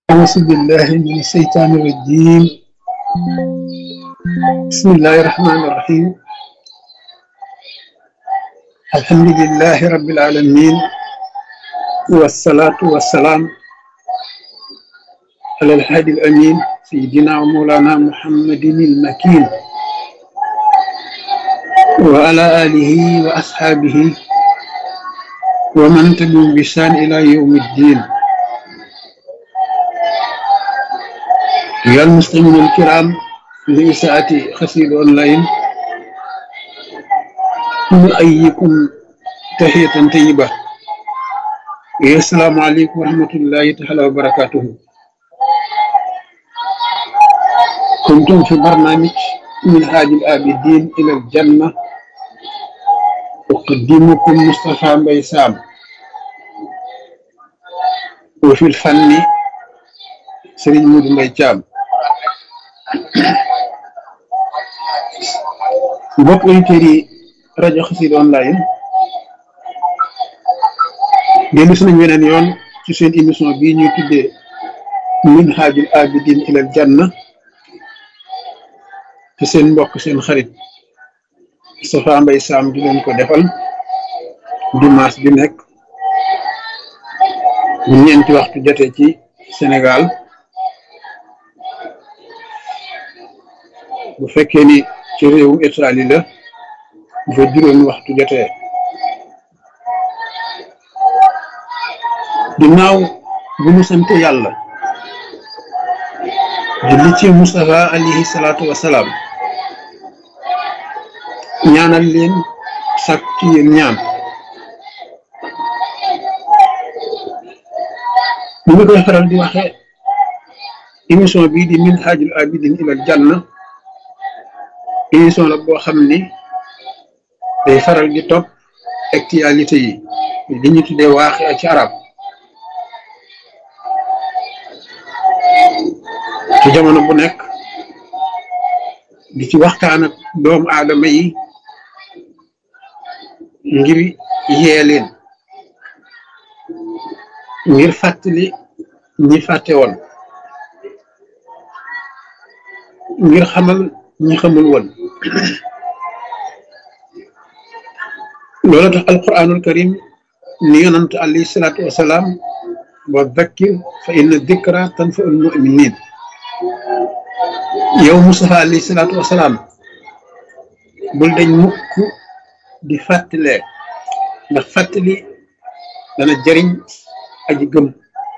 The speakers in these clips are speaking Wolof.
أعوذ بالله من الشيطان الرجيم بسم الله الرحمن الرحيم الحمد لله رب العالمين والصلاة والسلام على الهادي الأمين سيدنا ومولانا محمد المكين وعلى آله وأصحابه ومن تبعهم بإحسان إلى يوم الدين أيها المسلمون الكرام في ساعة خسير أونلاين نؤيكم تحية طيبة السلام عليكم ورحمة الله تعالى وبركاته كنتم في برنامج من هاج الآبدين إلى الجنة أقدمكم مصطفى بيسام وفي الفن سرين مود ميتام mbokk auditeurs yi rajo Xassida online dellu si nañ weneen yoon ci seen émission bii ñuy tuddee minhajul abidin ilal janna te seen mbokk seen xarit Moustapha Mbaye Sam di leen ko defal dimanche bi nekk bu ñeenti waxtu jotee ci Sénégal bu fekkee ni ci réewu Italie la bu fa juróomi waxtu jotee ginnaaw bu mu sant yàlla julli ci Moustapha alayhi salaatu wasalaam ñaanal leen sàkk ci yéen ñaan ni ma koy faral di waxe émission bii di minhajul abidin ilal janna émission la boo xam ni day faral di topp actualité yi li ñu tuddee waaxi ci arab ci jamono bu nekk di ci waxtaan ak doomu aadama yi ngir yee leen ngir fàttali ñi fàtte woon ngir xamal ñi xamul woon loolu tax alquranul karim ni yonant alayhi salaatu wasalaam wa dakkir fa inna dikra tanfaul muminin yow Mustafa alayhi salaatu wasalaam bul dañ mukk di fàttalee ndax fàttali dana jëriñ aji gëm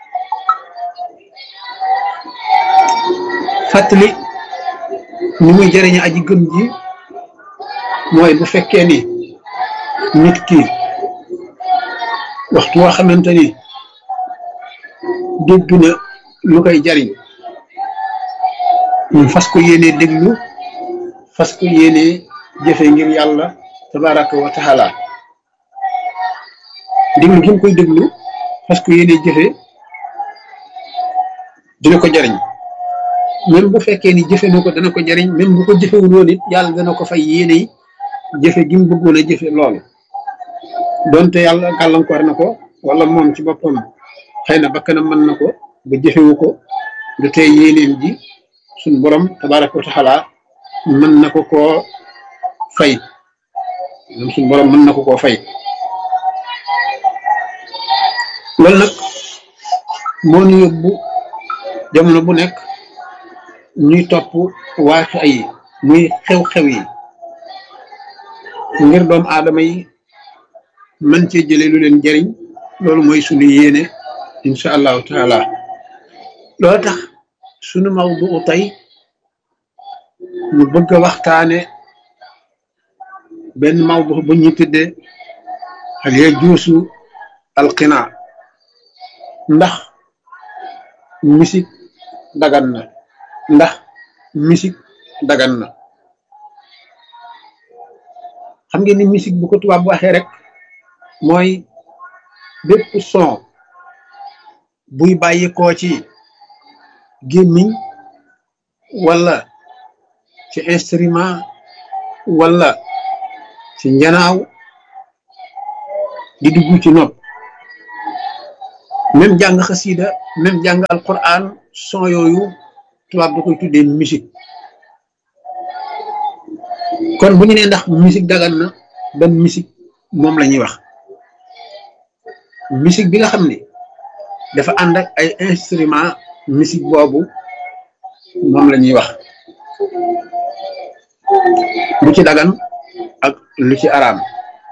fàttali ni muy jëriñe aji gëm ji mooy bu fekkee ni nit ki waxtu woo xamante ni dégg na lu koy jariñ mu fas ko yéenee déglu fas ko yéenee jëfe ngir yàlla tabaraka wa taala déglu gi mu koy déglu fas ko yéenee jëfe dina ko jariñ même bu fekkee ni jëfe na ko dana ko jariñ même bu ko jëfewul woon it yàlla dana ko fay yéene jëfe gi mu bëggoon a jëfe loolu donte yàlla gàllankoor na ko wala moom ci boppam xëy na bakkanam mën na ko ba jëfewu ko du tey yéeneem ji suñ borom tabaraka wa taala mën na ko koo fay moom suñ borom mën na ko koo fay loolu nag moo ñu yóbbu jamono bu nekk ñuy topp waaxi ay muy xew-xew yi ngir doom aadama yi man cee jële lu leen jariñ loolu mooy sunu yéene incha allahu taala loolu tax sunu mawdu tey ñu bëgg a waxtaane benn mawdu bu ñu tuddee hal yajuusu alqinaa ndax musique dagan na ndax musique dagan na xam ngeen ni musique bu ko tubaab bu waxee rek mooy bépp son buy bàyyikoo ci gémmiñ wala ci instrument wala ci njanaaw di dugg ci nopp même jàng xasida même jàng alquran son yooyu tubaab da koy tuddee musique kon bu ñu nee ndax musique dagan na ban musique moom la ñuy wax musique bi nga xam ne dafa ànd ak ay instrument musique boobu moom la ñuy wax lu ci dagan ak lu ci araam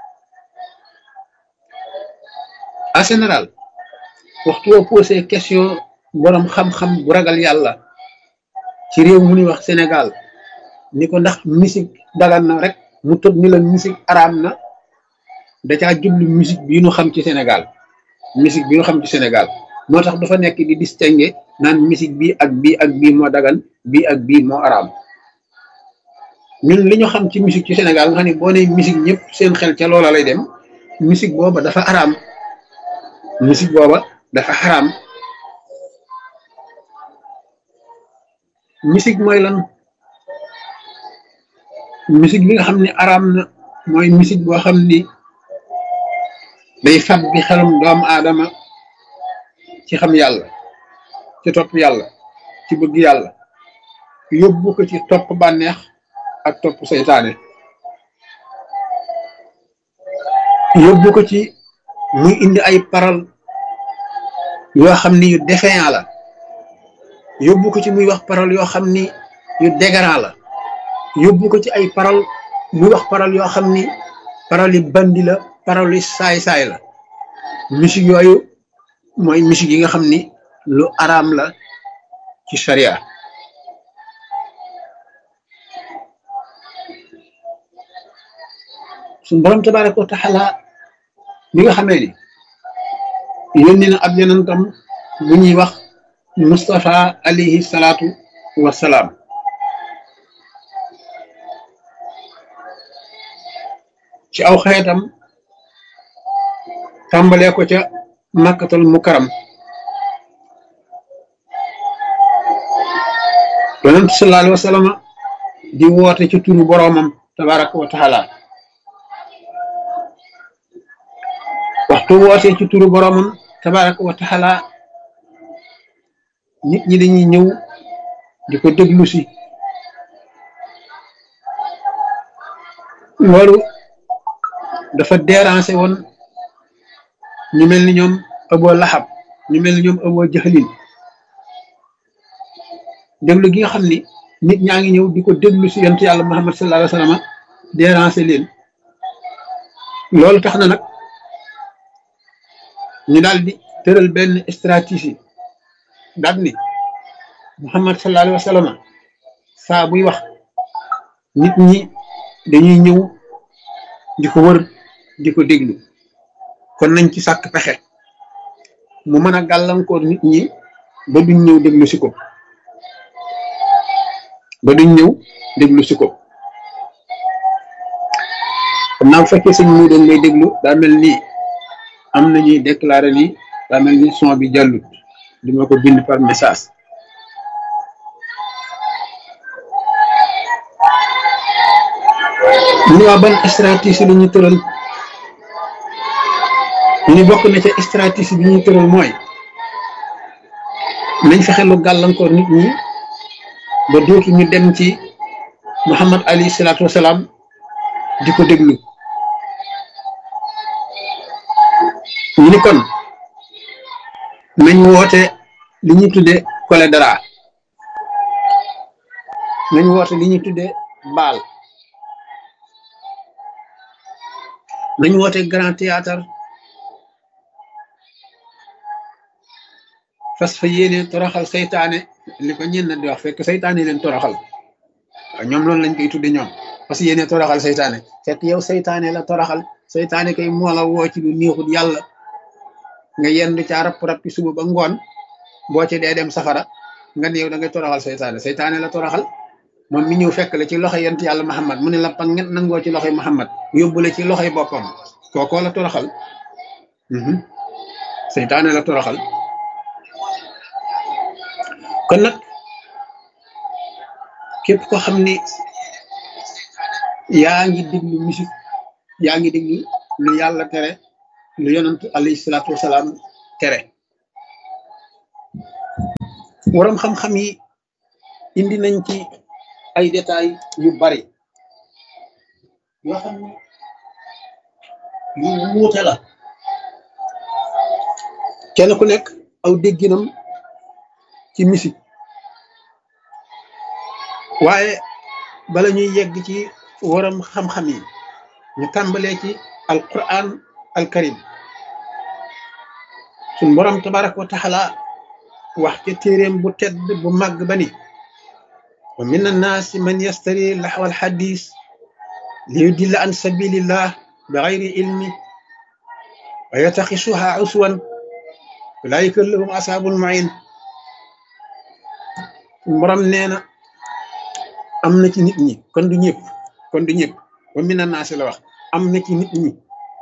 en général waxtu woo posé question borom xam-xam bu ragal yàlla ci réew mu ñuy wax Sénégal ni ko ndax musique dagan na rek mu tëb ni la musique araam na da caa jublu musique bi ñu xam ci Sénégal musique bi ñu xam ci Sénégal moo tax dafa nekk di distinguer naan musique bi ak bii ak bii moo dagan bii ak bii moo araam ñun li ñu xam ci musique ci Sénégal nga xam ne boo nee musique ñëpp seen xel ca loola lay dem musique booba dafa araam musique booba dafa xaraam musique mooy lan musique bi nga xam ne araam na mooy musique boo xam ni day fab bi xelum doomu aadama ci xam yàlla ci topp yàlla ci bëgg yàlla yóbbu ko ci topp bànneex ak topp seytaane yóbbu ko ci muy indi ay parole yoo xam ni yu déféant la yóbbu ko ci muy wax parole yoo xam ni yu dégradant la yóbbu ko ci ay parole muy wax parole yoo xam ni parole yi bandi la parole yi saay-saay la musique yooyu mooy musique yi nga xam ni lu araam la ci sharia suñu borom tabaraka wa taala bi nga xamee ni yónni na ab yonentam bu ñuy wax Mustafa alayhi salaatu wasalaam ci aw xeetam tàmbalee ko ca makkatal mukaram yonent sallallahu alayhi wa sallam di woote ci turu boroomam tabaraka wa taala waxtu wootee ci turu boroomam tabaraka wa taala nit ñi dañuy ñëw di ko déglu si loolu dafa déranger woon ñu mel ni ñoom Abu Lahab ñu mel ni ñoom Abu Jahlin déglu gi nga xam ni nit ñaa ngi ñëw di ko déglu si yonent yàlla Muhammad sallallahu alayhi wa sallam déranger leen loolu tax na nag ñu daal di tëral benn stratégie daal ni Muhammad sallallahu alayhi wa sallam saa buy wax nit ñi dañuy ñëw di ko wër di ko déglu kon nañ ci sàkk pexe mu mën a gàllankoor nit ñi ba duñ ñëw déglu si ko ba duñ ñëw déglu si ko xam naa bu fekkee sëñ mu doon may déglu daa mel ni am na ñuy déclaré ni daa mel ni son bi jàllut di ma ko bind par message ñu ne waa ban stratégie la ñu tëral ñu ni bokk na ca stratégie bi ñuy tëral mooy nañ fexe lu gàllankoor nit ñi ba dootu ñu dem ci Muhammad alayhi salaatu wasalaam di ko déglu ñu ni kon nañ woote li ñuy tudde cholédra nañ woote li ñuy tudde baal nañ woote grand théâtre fas fa yéene toroxal seytaane li ko ñenn di wax fekk seytaane leen toroxal waaw ñoom loolu lañ koy tudde ñoom fas yéene toroxal seytaane fekk yow seytaane la toroxal seytaane kay moo la woo ci lu neexut yàlla nga yendu ca rapp rappi suba ba ngoon boo ci dee dem safara nga ne yow da ngay toroxal seytaane seytaane la toroxal moom mi ñëw fekk la ci loxo yent yàlla Muhammad mu ne la pang nget nangoo ci loxoy Muhammad yóbbu la ci loxoy boppam kookoo la toroxal seytaane la toroxal kon nag képp ko xam ni yaa ngi déglu musique yaa ngi déglu lu yàlla tere lu yonant alayhi salaatu wasalaam tere waroom xam-xam yi indi nañ ci ay détails yu bari yoo xam ne yu wuute la kenn ku nekk aw dégginam ci musique waaye bala ñuy yegg ci waram xam-xam yi ñu tàmbalee ci alquran alkarim suñ borom tabaraka wa taala wax ca téeréem bu tedd bu màgg ba ni wa min annaasi man yastari laxwa alxadis li yudilla an sabilillah bi gayri ilmi wa yataxisuha uswan ulaika lahum asaabul main suñ borom nee na am na ci nit ñi kon du ñëpp kon du ñëpp wa min annaasi la wax am na ci nit ñi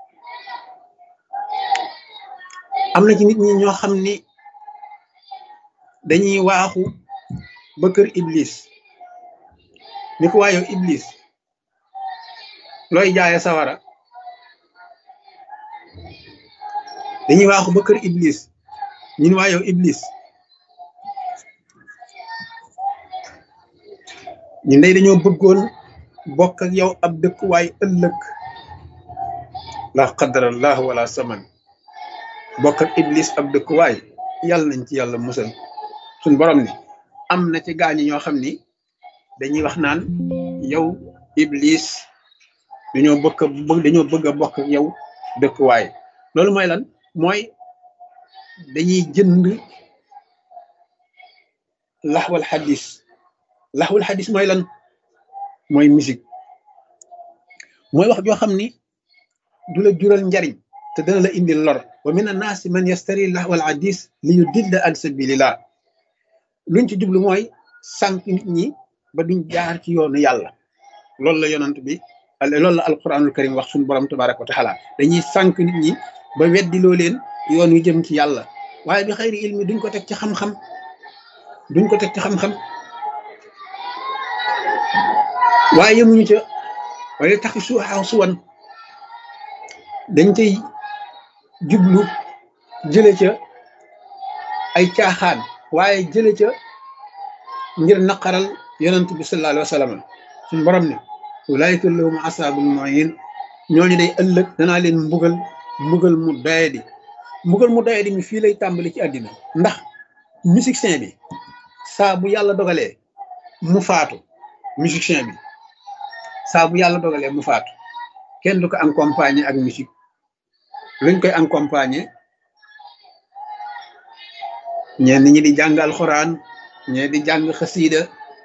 am na ci nit ñi ñoo xam ni dañuy waaxu ba kër iblis ni ko waayow iblis looy jaaye sawara dañuy waaxu ba kër iblis ñun waayow iblis ñun day dañoo bëggoon bokk ak yow ab dëkkuwaay ëllëg la qadarallah wala saman bokk ak iblis ab dëkkuwaay yàlla nañ ci yàlla musal suñ borom ni am na ci gaañi ñoo xam ni dañuy wax naan yow iblis dañoo bëgg a dañoo bëgg a bokk ak yow dëkkuwaay loolu mooy lan mooy dañuy jënd laxwal xadis laxwal xadis mooy lan mooy musique mooy wax joo xam ni du la jural njariñ te dana la indil lor wa min annaasi man yastari laxwal xadis li yudilla an sabilillah luñ ci jublu mooy sànq nit ñi ba duñ jaar ci yoonu yàlla loolu la yonant bi loolu la alquranul karim wax suñu borom tabaraka wa taala dañuy sànq nit ñi ba weddiloo leen yoon wi jëm ci yàlla waaye bi xëyri ilmi duñ ko teg ci xam-xam duñ ko teg ci xam-xam waaye yemuñu ca waaye taxi suuxaaw suwan dañ cay jublu jële ca ay caaxaan waaye jële ca ngir naqaral yonent bi sallallahu alayhi wa sallam suñ borom ne ulaayika lahum asaabul muhin ñooñu day ëllëg danaa leen mbugal mbugal mu doyadi mbugal mu doyadi mi fii lay tàmbali ci àddina ndax musicien bi saa bu yàlla dogalee mu faatu musicien bi saa bu yàlla dogalee mu faatu kenn du ko accompagner ak musique luñ koy accompagner ñenn ñi di jàng alxuraan ñee di jàng xasiida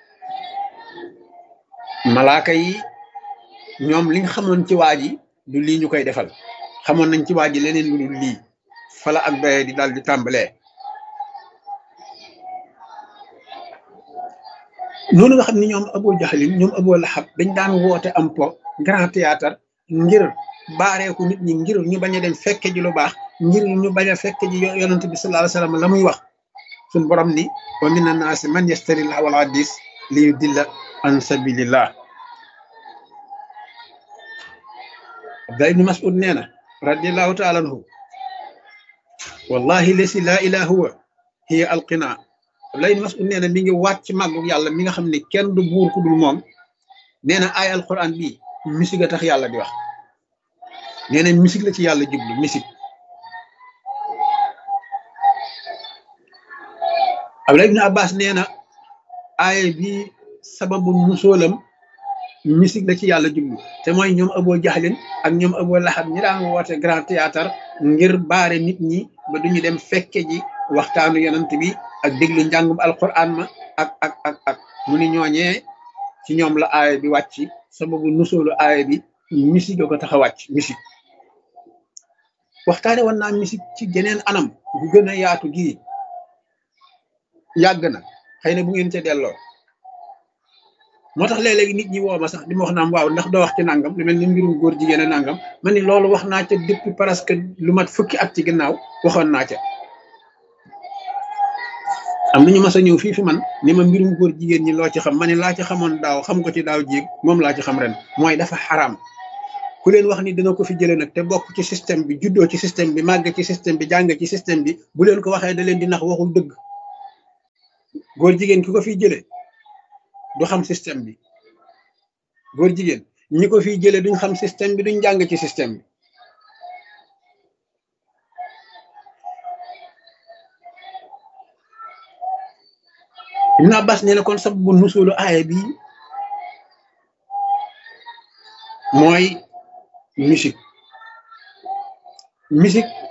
malaaka yi ñoom liñ xamoon ci waa ji du lii ñu koy defal xamoon nañ ci waa ji leneen lu dul lii fala ak doye di daal di tàmbalee noonu nga xam ni ñoom Abu Jahlin ñoom Abu Lahab dañ daan woote am po grand théâtre ngir baareeku nit ñi ngir ñu bañ a dem fekke ji lu baax ngir ñu bañ a fekke ji yonent bi sallallahu alayhi wasallam la muy wax suñ borom ni wa mina naasi man yastari lahwal hadis li yudilla an sabilillah Abdullah ibn Mas'ud nee na radiallahu taala anhu wallahi lesi laa ilaha huwa hiya alqina Abdullah ibn Mas'ud nee na mi ngi waat ci màggu yàlla mi nga xam ne kenn du buur ku dul moom nee na ay alquran bii musique a tax yàlla di wax nee na musique la ci yàlla jublu musique Abdullah ibn Abbas nee na aaya bi sababu musóolam musique la ci yàlla jublu te mooy ñoom Abu Jahlin ak ñoom Abu Lahab ñi daan woote grand théâtre ngir baare nit ñi ba duñu dem fekke ji waxtaanu yonent bi ak déglu njàngum alquran ma ak ak ak ak mu ni ñooñee ci ñoom la aaya bi wàcc sababu nusóolu aaya bi musique ko tax a wàcc musique waxtaane woon naa musique ci geneen anam gu gën a yaatu gii yàgg na xëy na bu ngeen ca delloo moo tax léeg-léegi nit ñi woo ma sax di ma wax naam waaw ndax doo wax ci nangam lu mel ni mbirum góor jigéen a nangam ma ni loolu wax naa ca depuis presque lu mat fukki at ci ginnaaw waxoon naa ca am nañu mas a ñëw fii fi man ni ma mbirum góor jigéen ñi loo ci xam ma ne laa ci xamoon daaw xam ko ci daaw jéeg moom laa ci xam ren mooy dafa xaraam ku leen wax ni dina ko fi jëlee nag te bokk ci système bi juddoo ci système bi màgg ci système bi jàng ci système bi bu leen ko waxee da leen di nax waxul dëgg góor jigéen ki ko fiy jële du xam système bi góor jigéen ñi ko fiy jële duñ xam système bi duñ jàng ci système bi Ibn Abbas nee na kon sababu nusulu aaya bi mooy musique musique